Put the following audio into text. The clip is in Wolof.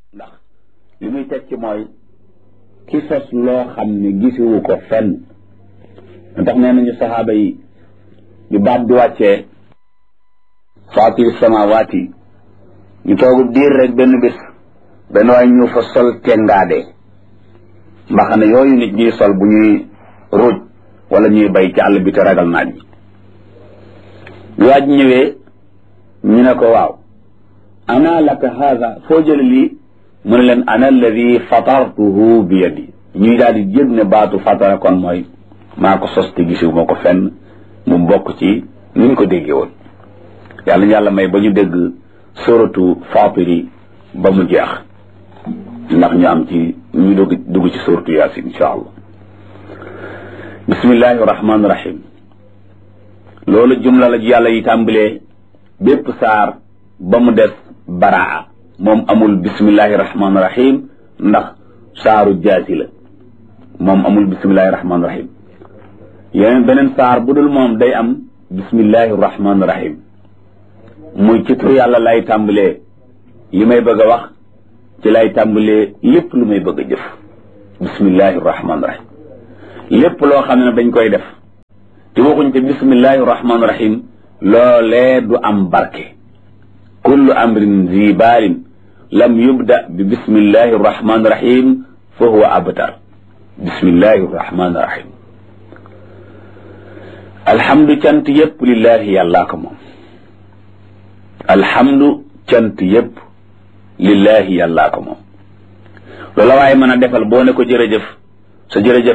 ndax li muy teg ci mooy ki sos loo xam ne gisiwu ko fenn tax nee nañu saxaaba yi bi baat bi wàccee faatiri samawaati ñu toogu diir rek benn bés benn waay ñu fa sol tengaade mbaxane yooyu nit ñuy sol bu ñuy ruuj wala ñuy bay ci àll bi te ragal naaj bi bi waaj ñëwee ñu ne ko waaw ana laka haada foo jële lii mu ne leen ana alladi fatartuhu bi yadi ñuy daal di jëg ne baatu fatara kon mooy maa ko sos te gisiwu ma ko fenn mu bokk ci ni ñu ko déggee woon yàlla ñu yàlla may ba ñu dégg suratu fatiri ba mu jeex ndax ñu am ci ñu dugg dugg ci suratu yaasin insha allah bismillahi rahmaani rahim loolu jumla la ji yàlla yi tàmbalee bépp saar ba mu des baraa moom amul bismillahi rahmaani rahim ndax saaru jaasi la moom amul bismillahi rahmaani rahim yeneen beneen saar bu dul moom day am bismillahi rahmaani rahim muy ci tur yàlla lay tàmbalee li may bëgg a wax ci lay tàmbalee lépp lu may bëgg a jëf bismillahi rahmaani rahim lépp loo xam ne dañ koy def te waxuñ te bismillahi rahmaani rahim loolee du am barke kullu amrin zi baalin lam yubda bi bismillahi rahmaani rahim fa huwa abtar bismillahi rahmaani rahim alhamdu cant yépp lillahi yàllaa ko moom alhamdu cant yépp lillahi yàllaa ko moom loola waaye mën a defal boo ne ko jërëjëf sa jërëjëf